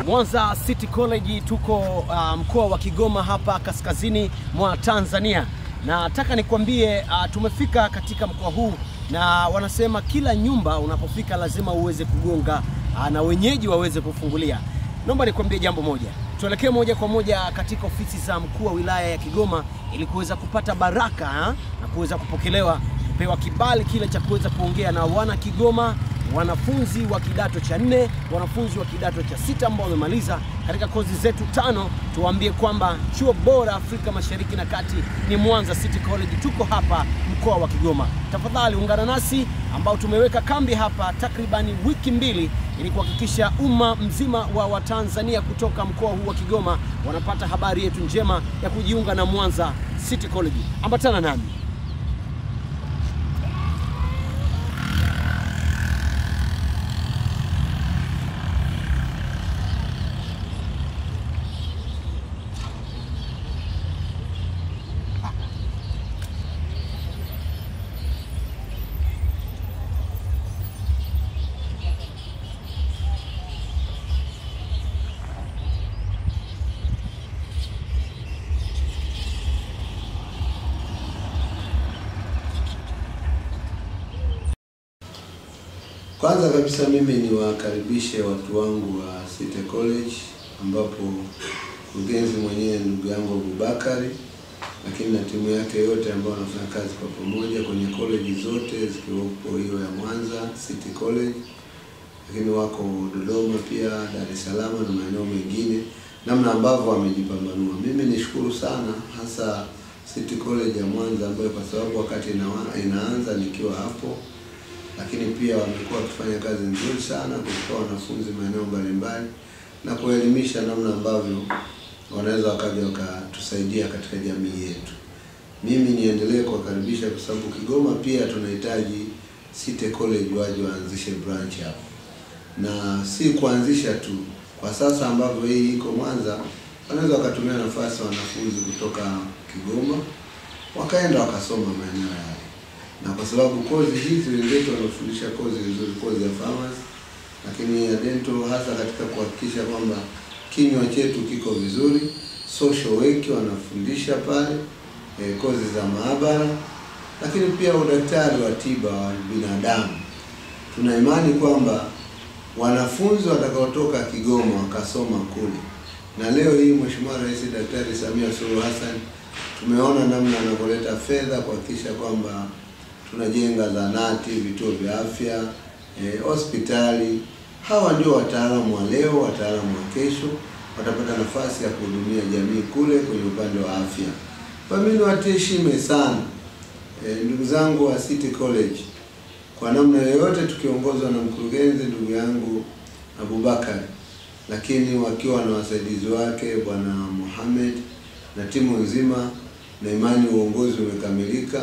Mwanza City College tuko uh, mkoa wa Kigoma hapa kaskazini mwa Tanzania. Nataka nikwambie uh, tumefika katika mkoa huu na wanasema kila nyumba unapofika lazima uweze kugonga uh, na wenyeji waweze kufungulia. Naomba nikwambie jambo moja. Tuelekee moja kwa moja katika ofisi za mkuu wa wilaya ya Kigoma ili kuweza kupata baraka ha? na kuweza kupokelewa kupewa kibali kile cha kuweza kuongea na wana Kigoma wanafunzi wa kidato cha nne, wanafunzi wa kidato cha sita ambao wamemaliza katika kozi zetu tano, tuwaambie kwamba chuo bora Afrika Mashariki na Kati ni Mwanza City College. Tuko hapa mkoa wa Kigoma. Tafadhali ungana nasi ambao tumeweka kambi hapa takribani wiki mbili ili kuhakikisha umma mzima wa Watanzania kutoka mkoa huu wa Kigoma wanapata habari yetu njema ya kujiunga na Mwanza City College. Ambatana nami. Kwanza kabisa mimi niwakaribishe watu wangu wa City College ambapo mkurugenzi mwenyewe ndugu yangu Abubakari, lakini na timu yake yote ambao wanafanya kazi kwa pamoja kwenye college zote zikiwepo hiyo ya Mwanza City College, lakini wako Dodoma pia, Dar es Salaam na maeneo mengine, namna ambavyo wamejipambanua. Mimi nishukuru sana hasa City College ya Mwanza ambayo kwa sababu wakati inawa- inaanza nikiwa hapo lakini pia wamekuwa wakifanya kazi nzuri sana kuchukua wanafunzi maeneo mbalimbali na kuelimisha namna ambavyo wanaweza wakaja wakatusaidia katika jamii yetu. Mimi niendelee kuwakaribisha kwa sababu Kigoma pia tunahitaji City College waje waanzishe branch hapo, na si kuanzisha tu. Kwa sasa ambavyo hii iko Mwanza, wanaweza wakatumia nafasi wanafunzi kutoka Kigoma wakaenda wakasoma maeneo yale na kwa sababu kozi hizi wenzetu wanafundisha kozi nzuri, kozi ya pharmacy, lakini ya dental, hasa katika kuhakikisha kwamba kinywa chetu kiko vizuri. Social work wanafundisha pale e, kozi za maabara, lakini pia udaktari wa tiba wa binadamu. Tuna imani kwamba wanafunzi watakaotoka Kigoma wakasoma kule, na leo hii Mheshimiwa Rais Daktari Samia Suluhu Hassan tumeona namna anavyoleta fedha kuhakikisha kwamba tunajenga zahanati, vituo vya afya, eh, hospitali. Hawa ndio wataalamu wa leo, wataalamu wa kesho, watapata nafasi ya kuhudumia jamii kule kwenye upande wa afya. Kwa mimi niwatie heshima sana eh, ndugu zangu wa City College, kwa namna yoyote tukiongozwa na mkurugenzi ndugu yangu Abubakar, lakini wakiwa na wasaidizi wake bwana Mohamed na timu nzima, na imani uongozi umekamilika.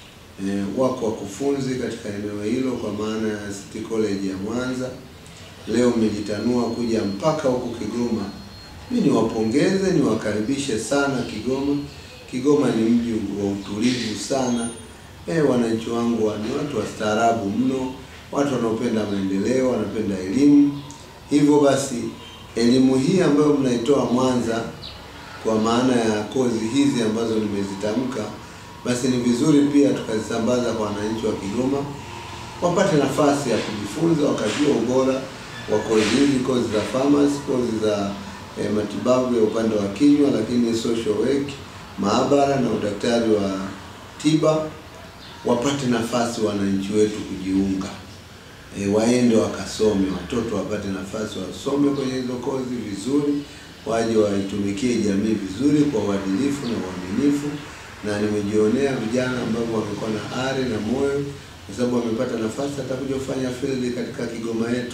E, wako wakufunzi katika eneo hilo kwa maana ya City College ya Mwanza. Leo mmejitanua kuja mpaka huku Kigoma. Mimi niwapongeze, niwakaribishe sana Kigoma. Kigoma ni mji wa utulivu sana. E, wananchi wangu wa- ni watu wastaarabu mno, watu wanaopenda maendeleo, wanapenda elimu. Hivyo basi elimu hii ambayo mnaitoa Mwanza kwa maana ya kozi hizi ambazo nimezitamka basi ni vizuri pia tukazisambaza kwa wananchi wa Kigoma wapate nafasi ya kujifunza, wakajua ubora wa kozi hizi, kozi za pharmacy, kozi za eh, matibabu ya upande wa kinywa, lakini social work, maabara na udaktari wa tiba, wapate nafasi wananchi wetu kujiunga e, waende wakasome, watoto wapate nafasi wasome kwenye hizo kozi vizuri, waje waitumikie jamii vizuri kwa uadilifu na uaminifu. Na nimejionea vijana ambao wamekuwa na ari na moyo, kwa sababu wamepata nafasi hata kuja kufanya field katika Kigoma yetu,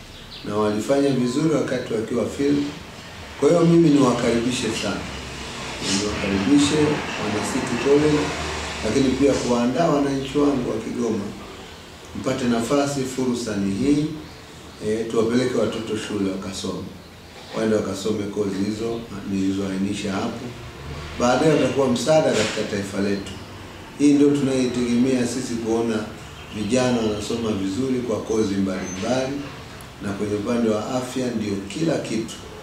na walifanya vizuri wakati wakiwa field. Kwa hiyo mimi niwakaribishe sana, niwakaribishe wana City College, lakini pia kuwaandaa wananchi wangu wa Kigoma mpate nafasi, fursa ni hii e, tuwapeleke watoto shule wakasome, waende wakasome kozi hizo nilizoainisha hapo. Baadaye watakuwa msaada katika taifa letu. Hii ndio tunaitegemea sisi, kuona vijana wanasoma vizuri kwa kozi mbalimbali, na kwenye upande wa afya ndio kila kitu.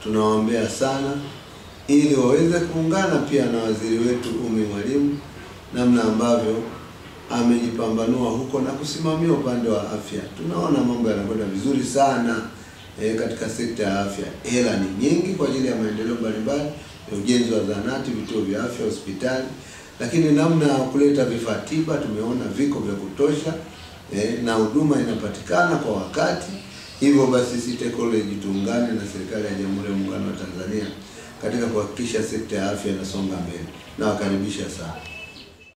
tunawaombea sana ili waweze kuungana pia na waziri wetu Umi Mwalimu, namna ambavyo amejipambanua huko na kusimamia upande wa afya. Tunaona mambo yanakwenda vizuri sana e, katika sekta ya afya. Hela ni nyingi kwa ajili ya maendeleo mbalimbali ya ujenzi wa zahanati, vituo vya afya, hospitali, lakini namna ya kuleta vifaa tiba tumeona viko vya kutosha e, na huduma inapatikana kwa wakati. Hivyo basi City College tuungane na serikali ya Jamhuri ya Muungano wa Tanzania katika kuhakikisha sekta ya afya inasonga mbele. Nawakaribisha sana.